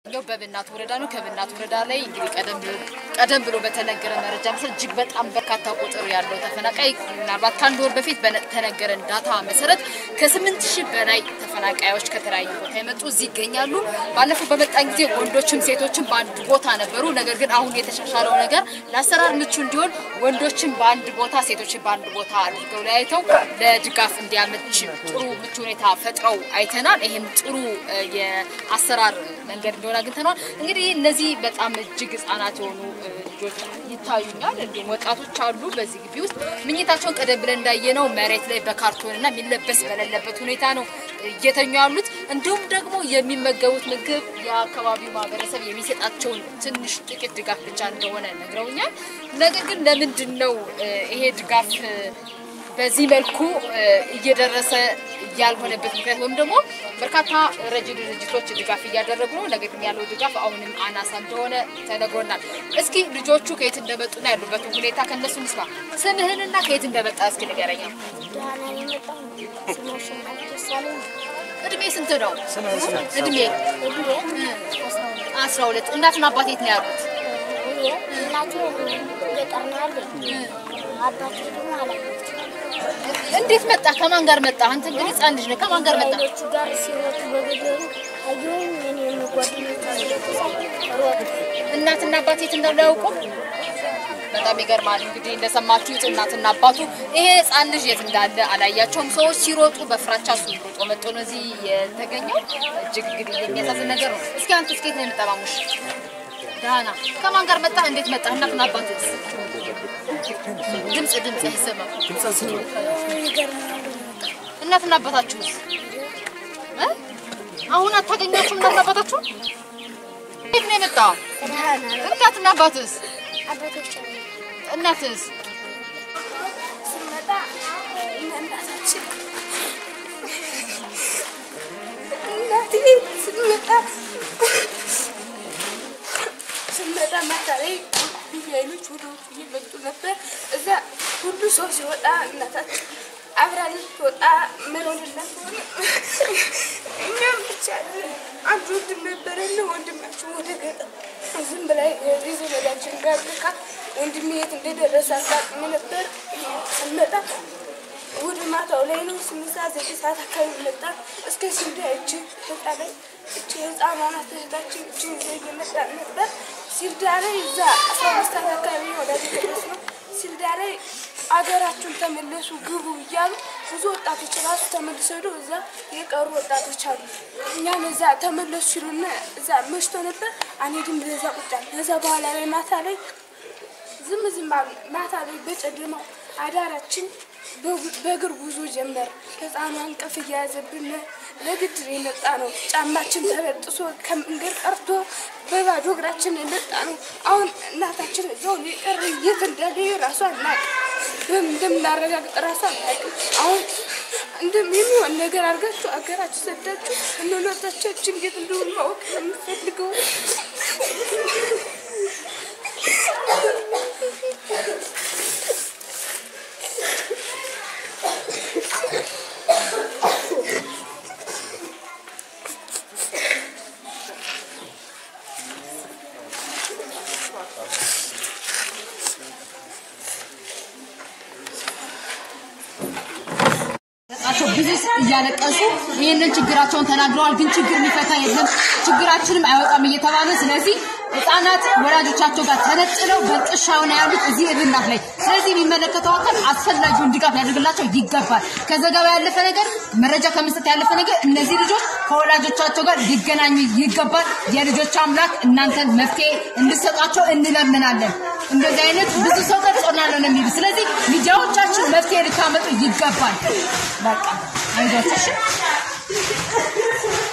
ያው በብናት ወረዳ ነው። ከብናት ወረዳ ላይ እንግዲህ ቀደም ብሎ ቀደም ብሎ በተነገረ መረጃ መሰረት እጅግ በጣም በርካታ ቁጥር ያለው ተፈናቃይ ምናልባት ከአንድ ወር በፊት በተነገረን ዳታ መሰረት ከስምንት ሺህ በላይ ተፈናቃዮች ከተለያዩ ቦታ የመጡ እዚህ ይገኛሉ። ባለፈው በመጣን ጊዜ ወንዶችም ሴቶችም በአንድ ቦታ ነበሩ። ነገር ግን አሁን የተሻሻለው ነገር ለአሰራር ምቹ እንዲሆን ወንዶችን በአንድ ቦታ ሴቶችን በአንድ ቦታ አድርገው ለያይተው ለድጋፍ እንዲያመች ጥሩ ምቹ ሁኔታ ፈጥረው አይተናል። ይህም ጥሩ እ፣ የአሰራር መንገድ እንደሆነ አግኝተነዋል። እንግዲህ እነዚህ በጣም እጅግ ህጻናት የሆኑ እ፣ ልጆች ይታዩኛል። እንዲሁም ወጣቶች አሉ በዚህ ግቢ ውስጥ ምኝታቸውን ቀደም ብለን እንዳየነው መሬት ላይ በካርቶን እና የሚለበስ በሌለበት ሁኔታ ነው እየተኙ ያሉት። እንዲሁም ደግሞ የሚመገቡት ምግብ የአካባቢው ማህበረሰብ የሚሰጣቸውን ትንሽ ጥቂት ድጋፍ ብቻ እንደሆነ ነግረውኛል። ነገር ግን ለምንድን ነው እ፣ ይሄ ድጋፍ እ፣ በዚህ መልኩ እ፣ እየደረሰ ያልሆነበት ምክንያት ወይም ደግሞ በርካታ ረጂ ድርጅቶች ድጋፍ እያደረጉ ነው። ነገር ግን ያለው ድጋፍ አሁንም አናሳ እንደሆነ ተነግሮናል። እስኪ ልጆቹ ከየት እንደመጡና ያሉበትን ሁኔታ ከእነሱ እንስማ። ስምህንና ከየት እንደመጣ እስኪ ንገረኝ። ዳና የመጣው ስሞሽን ደሳለኝ እድሜ ስንት ነው? እድሜ እድሜ አስራ ሁለት አስራ ሁለት እናትና አባት የት ነው ያሉት? እኔ እናቴ ገጠር ነው ያለኝ አባቴ ደግሞ አላየሁት እንዴት መጣ? ከማን ጋር መጣ? አንተ እንግዲህ ህጻን ልጅ ነህ። ከማን ጋር መጣ? ኃይሎቹ ጋር ሲሮጡ በገደሉ አየሁኝ እኔ የጓደኞች ሮጥ እናትና አባት የት እንዳሉ አያውቁም። በጣም ይገርማል። እንግዲህ እንደሰማችሁት እናትና አባቱ ይሄ ህፃን ልጅ የት እንዳለ አላያቸውም። ሰዎች ሲሮጡ በፍራቻ እሱ ሮጦ መጥቶ ነው እዚህ የተገኘው። እጅግ እንግዲህ የሚያሳዝን ነገር ነው። እስኪ አንተ እስኬት ነው የምጠባሙሽ? ዳና ከማን ጋር መጣ? እንዴት መጣ? እናትና አባትስ? ድምፅ ድምፅ አይሰማም። እናትና አባታችሁስ እ? አሁን አታገኛችሁም? እናትና አባታችሁ እንዴት ነው የመጣው? እናትና አባትስ? አባቶች እናትስ? ስመጣ እናታችን እናቴ ስመጣ ስመጣ ማታ ላይ ኃይሎች ወደ ውጭ እየመጡ ነበር። እዛ ሁሉ ሰው ሲወጣ እናታችን አብራ ልትወጣ መሮንላት ሆነ። እኛም ብቻ አንድ ወንድም ነበረና ወንድማችን ወደ ገጠር ዝም ብላ የዘመዳችን ጋር ልካ ወንድሜ የት እንደደረሰ አጋጥሞ ነበር። ስንመጣ ወደ ማታው ላይ ነው ስምንት ሰዓት ዘጠኝ ሰዓት አካባቢ መጣ። እስከ ሲንዳ እጅ በቃ ላይ እቺ ህፃኗ ናት እህታችን እቺ ይዘ እየመጣ ነበር። ሲልዳ ላይ እዛ አስራ አምስት ሰዓት አካባቢ ነው ወደ ደረስ ነው። ሲልዳ ላይ አገራችሁን ተመለሱ ግቡ እያሉ ብዙ ወጣቶች ራሱ ተመልሰው ሄደው እዛ የቀሩ ወጣቶች አሉ። እኛም እዛ ተመለሱ ሲሉና እዛ መሽቶ ነበር። አንሄድም ለዛ ቁጫል ከዛ በኋላ ላይ ማታ ላይ ዝም ዝም አሉ። ማታ ላይ በጨለማው አዳራችን በጉ- በእግር ጉዞ ጀመር። ህፃኗ እንቅልፍ እየያዘብን ለግድር የመጣ ነው። ጫማችን ተበጥሶ ከመንገድ ቀርቶ በባዶ እግራችን የመጣ ነው። አሁን እናታችን እዛው የቀረ የት እንዳለ ራሷ አናውቅ። በምን እንደምናረጋግጥ ራሷ አናውቅም። አሁን እንደም የሚሆን ነገር አድርጋችሁ አገራችሁ ሰዳችሁ እንኖታቻችን እንዴት እንደሆነ ማወቅ ነው የምፈልገው። ናቸው ብዙ እያለቀሱ ይህንን ችግራቸውን ተናግረዋል። ግን ችግር የሚፈታ የለም ችግራችንም አይወጣም እየተባለ ስለዚህ ህጻናት ወላጆቻቸው ጋር ተነጥለው በጥሻ ሆነ ያሉት እዚህ እብናት ላይ። ስለዚህ የሚመለከተው አካል አስፈላጊውን ድጋፍ ያደርግላቸው ይገባል። ከዘገባ ያለፈ ነገር መረጃ ከመስጠት ያለፈ ነገር እነዚህ ልጆች ከወላጆቻቸው ጋር ሊገናኙ ይገባል። የልጆች አምላክ እናንተን መፍትሄ እንድሰጧቸው እንለምናለን። እንደዚህ አይነት ብዙ ሰው ቀርጾናል ነው የሚሉ ስለዚህ ሚዲያዎቻችን መፍትሄ ልታመጡ ይገባል። በቃ አይዟችሁ እሺ።